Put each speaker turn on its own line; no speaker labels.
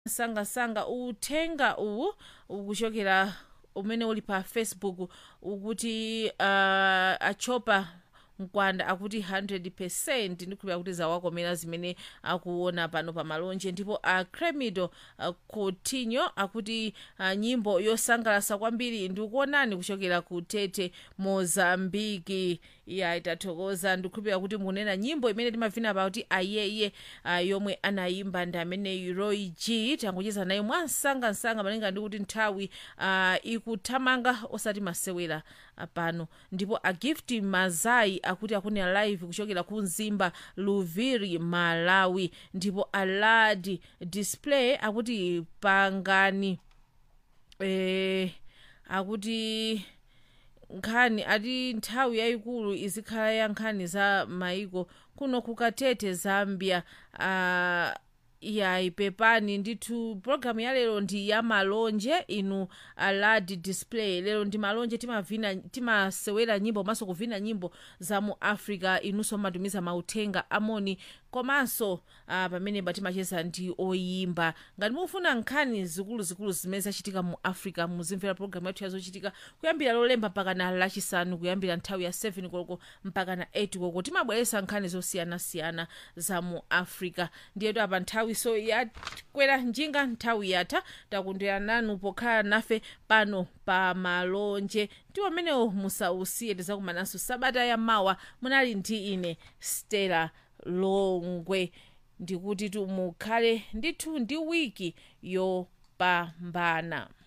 sangasanga uthenga uwu ukuchokera umene uli pa facebook ukuti uh, achopa mkwanda akuti 100 ndikhulupira kuti zawakomera zimene akuona pano pa malonje ndipo a cremido uh, coutinho akuti uh, nyimbo yosangalasa kwambiri ndikuonani kuchokera ku tete mozambiki iya itathokoza ndikhulupira kuti mukunena nyimbo imene timavina pa kuti ayeye uh, yomwe anayimba ndi amene roy g tangocheza naye mwansangansanga malinga ndi kuti nthawi uh, ikuthamanga osati masewera uh, pano ndipo agift mazai akuti akunena live kuchokera ku mzimba luviri malawi ndipo aladi display akuti pangani eh, akuti nkhani ati nthawi yayikulu izikhala ya nkhani za maiko kuno kukatete zambia uh, yayi pepani ndithu pologalamu ya lero ndi ya malonje inu aladi display lero ndi malonje timavina timasewera nyimbo komanso kuvina nyimbo za mu africa inunso mmatumiza mauthenga amoni komanso uh, pamene timacheza ndi oyimba ngati mufuna nkhani zikuluzikulu zimene zachitika mu africa muzimvera pologalamu yathu yazochitika kuyambira lolemba mpaka na lachisanu kuyambira nthawi ya 7 koloko mpaka na 8 koloko timabweretsa nkhani zosiyanasiyana za mu africa ndiyetu apa nthawi so yakwera njinga nthawi yatha takondwera nanu pokhala nafe pano pa malonje ndi amenewo musausiye tizakumananso sabata ya mawa munali ndi ine stella longwe ndikuti mukhale ndithu ndi wiki yopambana